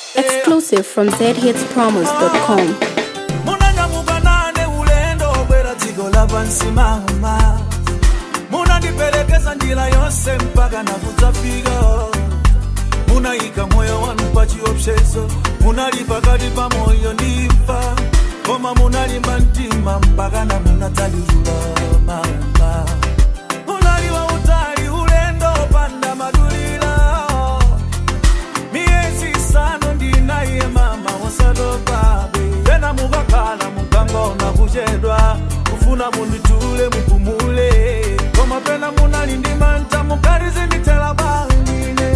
Exclusive from zhitspromos.com. munanyamuka nane ulendo obwera dziko lapansi mama munandiperekeza njira yonse mpaka nakudzafika munayika moyo wanu pa chiopsezo munali pakati pa moyo ndi imfa koma munalimba mtima mpaka na munadzalirula mama munali wautali ulendo opanda madulira miyezi isanu ndinaye mama wasatopabe tena mukakhala mukangona kuchedwa kufuna munditule mupumule koma pena munali ndi manta mukalizindithela bangine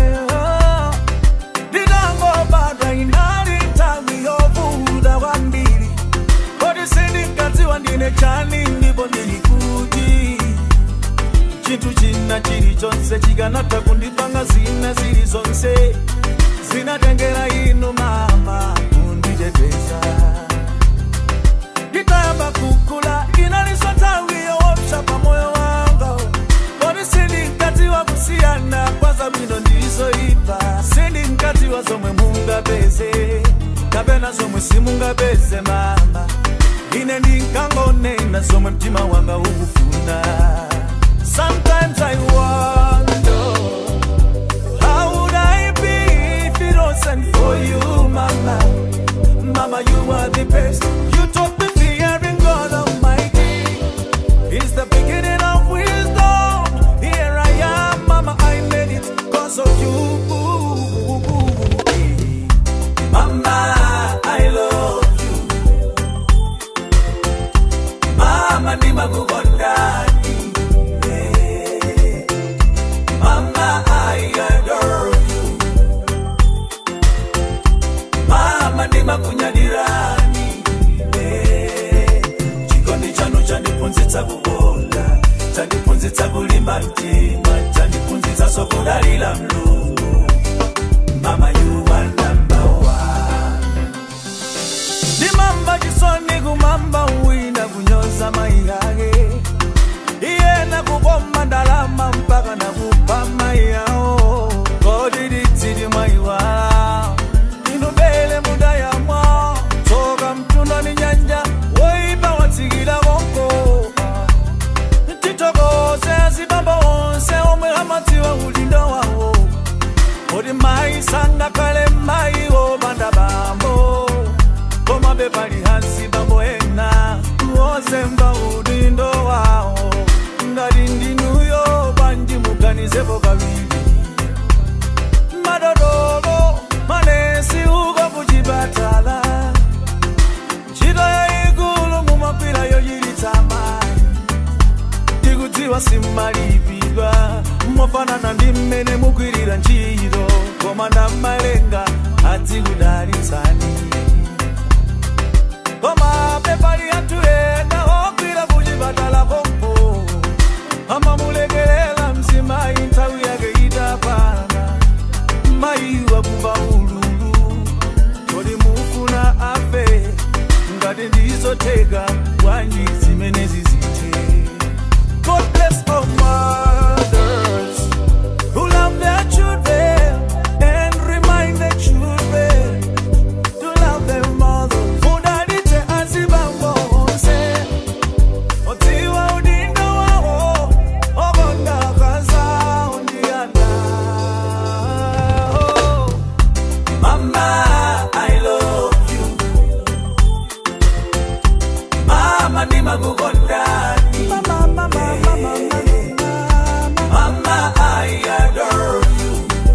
ndinangobadwa inali nthawi yovuta kwambiri kodi sindinkadziwa ndine chani ndipo ndili kuti chinthu china chilichonse chikanatha kundipanga zina zili zonse zinatengera inu mama kunditeteza nditayamba kukula inaliso nthawi yoopsa pa moyo wanga kodi sindinkadziwa kusiyana kwa zabwino ndizoyipa sindinkadziwa zomwe mungapeze kapena zomwe simungapeze mama ine ndinkangonena zomwe mtima wanga ukufuna Sometimes I wonder How would I be if it wasn't for you, Mama? Mama, you are the best. You taught me fearing God Almighty. It's the beginning of wisdom. Here I am, Mama. I made it because of you. Mama, I love you. Mama, ni makukondani. Mama, I adore you. Mama, ni makunyadirani. Eh, chikondi chanu chandiphunzitsa kukonda chandiphunzitsa kulimba mtima chandiphunzitsa sokudalira mlungu mama you are number one ndimamba chisoni kumamba uwina kunyoza mai yake iyena kuboma ndalama mpaka nakupa mai yawo kodiditsili maiwala inubele muda yamwa tsoka mtunda ni nyanja woipa watsikila konko titokoze azibamba onse omwe amadziwa ulindo wawo kuti mayi sangakhale mayi wopanda bambo koma bepali hansi bambo ena wozemba udindo wawo ngati ndinuyo panji muganizepo kawiri madodolo manesi uko kuchipatala ntchito yayikulu mumagwira yochilitsa mayi ndikudziwa simmalipidwa mofanana ndi mmene mugwirira ntchito koma ndamalenga adzikudalitsani koma pepali anthu ena ogwira kuchipatala kompo amamulekelela mzimayi nthawi yake itapana mayiwa kumva ululu kodi mufuna afe ngati ndizotheka bwanji zimene zizithe God bless all mothers who love their children and remind their children to love their mothers. Mudalite azibambo onse, otiwa udindo wawo, obonga kaza undiana. Oh, Mama, I love you. Mama, ni makukondani. Mama, mama, mama, mama. Mama, I adore you.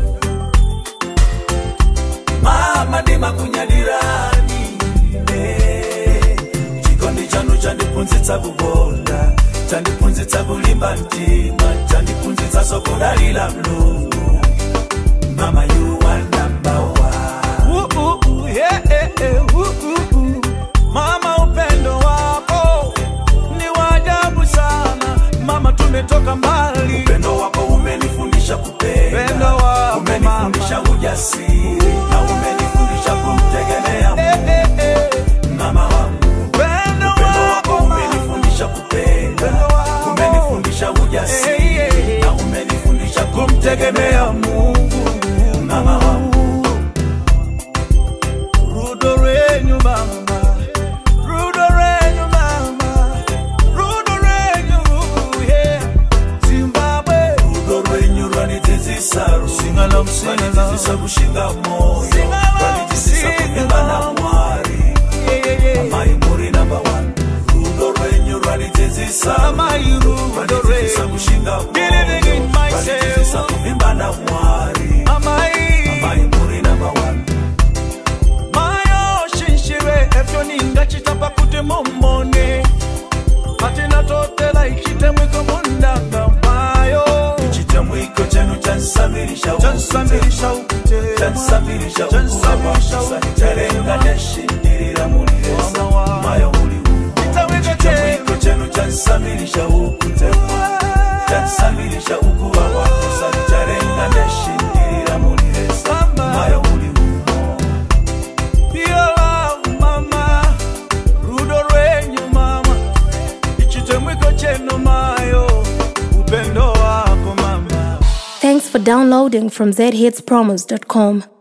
Mama, ni makunyadirani. Eh, chikondi chanu chandiphunzitsa kukonda chandiphunzitsa kulimba mtima chandiphunzitsa sokudalira mlungu mama you are number one uh, uh, uh, yeah, eh, eh, uh, uh, uh. mama upendo wako ni wajabu sana mama tumetoka mbali upendo wako umenifundisha kupenda upendo wako umenifundisha ujasiri na umenifundisha kumtegemea Mungu eh, eh, eh. mama wangu upendo wako umenifundisha kupenda umenifundisha ujasiri na umenifundisha kumtegemea Mungu mama wangu Walitizisa kushinga moyo Walitizisa kuvimbana mwari Amai muri number one Rudo rwenyu rwalitizisa Walitizisa kushinga Believing in moyo myself. Walitizisa kuvimbana mwari Amai muri number one mayo shinshire efyo ningachitapa kuti mumone katina totela ichitemwiko mundanga mayo Chitamwiko chenu chansamirisha chansamirisha ukutema chansamirisha Chansamirisha ukuwawakusa charenga neshindirira muriresa Mama wa- mayo uli umo Chitamwiko chitamwiko chenu chansamirisha ukutema chansamirisha ukuwawakusa charenga neshindirira muriresa Mama. mayo uli umo Piola mama rudo rwenyu mama ichitemwiko chenu mayo upendo wako mama Thanks for downloading from zhitspromos.com.